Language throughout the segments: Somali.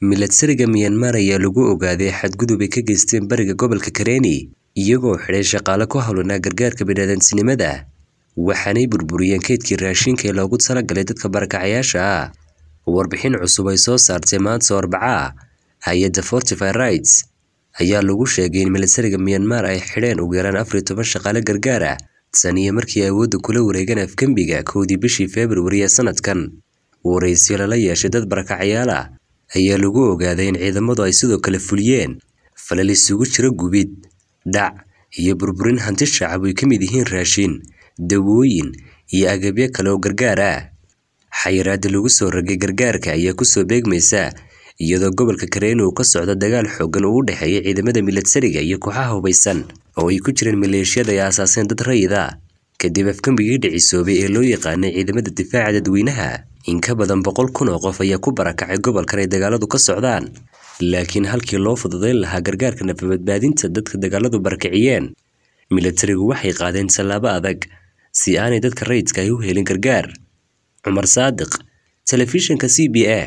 milatariga Myanmar ayaa lagu ogaaday xadgudub ay ka geysteen bariga gobolka Karenni iyagoo xidhay shaqaale ku hawlanaa gargaarka bini'aadantinimada waxaanay burburiyeen kaydkii raashinka ee loogu talagalay dadka barakacayaasha ah warbixin cusub ay soo saartay maanta Arbaca hay-adda Fortify Rights ayaa lagu sheegay in milatariga Myanmar ay xidheen ugu yaraan afar iyo toban shaqaale gargaar ah tan iyo markii awoodda kula wareegeen afgembiga kowdii bishii February ee sanadkan waraysiyo lala yeeshay dad barakacayaal ah ayaa lagu ogaaday in ciidamadu ay sidoo kale fuliyeen falal isugu jira gubid dhac iyo burburin hanti shacab ay ka mid yihiin raashin dawooyin iyo agabyo kale oo gargaar ah xayiraada lagu soo ragay gargaarka ayaa kusoo beegmaysa iyadoo gobolka Karenni uu ka socdo dagaal xooggan oo u dhexeeya ciidamada milatariga iyo kooxaha hubaysan oo ay ku jireen maleeshiyada ay aasaaseen dad rayid ah kadib afgambigii dhicisoobay ee loo yaqaanay ciidamada difaaca dadweynaha in ka badan boqol kun oo qof ayaa ku barakacay gobolkan ay dagaaladu ka socdaan laakiin halkii loo fududayn lahaa gargaarka nafabadbaadinta dadka dagaaladu barakiciyeen milatarigu waxay qaadeen tallaabo adag si aanay dadka rayidka ay u helin gargaar cumar saadiq telefishinka c b a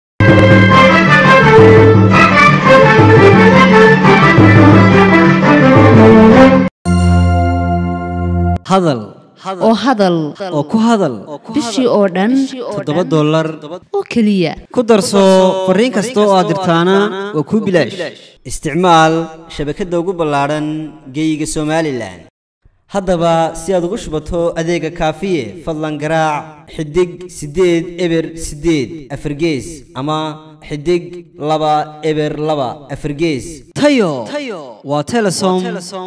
hadal oo hadal oo ku hadal bishii oo dhan toddoba dollar oo keliya ku darso fariin kasta oo aad dirtaana waa kuu bilaash isticmaal shabakadda ugu ballaadhan geeyiga somalilan haddaba si aad ugu shubato adeega kaafiye fadlan garaac xidig siddeed eber siddeed afargees ama xidig laba eber laba afargees tayo waa telesom